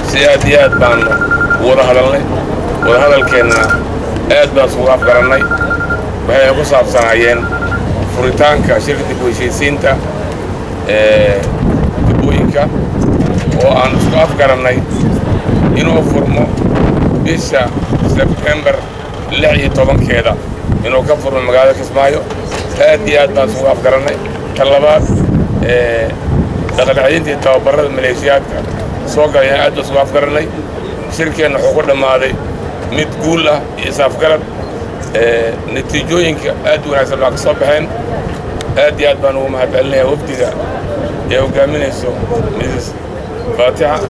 si aad iyo aad baanu wada hadalnay wada hadalkeenna aad baan isugu afgarannay waxayna ku saabsanaayeen furitaanka shirka dib u heshiisiinta ee dibooyinka oo aan isku afgarannay inuu furmo bisha sebtembar lix iyo tobankeeda inuu ka furmo magaalada kismaayo aad iyo aad baan isugu afgarannay ta labaad dhaqancelinta iyo tababarrada maleeshiyaadka soo galayaan aad baan isugu afgarannay shirkeenna wuxuu ku dhammaaday mid guul ah iyo is-afgarad natiijooyinka aad u wanaagsan baa ka soo baxeen aad iyo aad baan ugu mahadcelinayaa wafdiga ee hoggaaminayso misis faatixa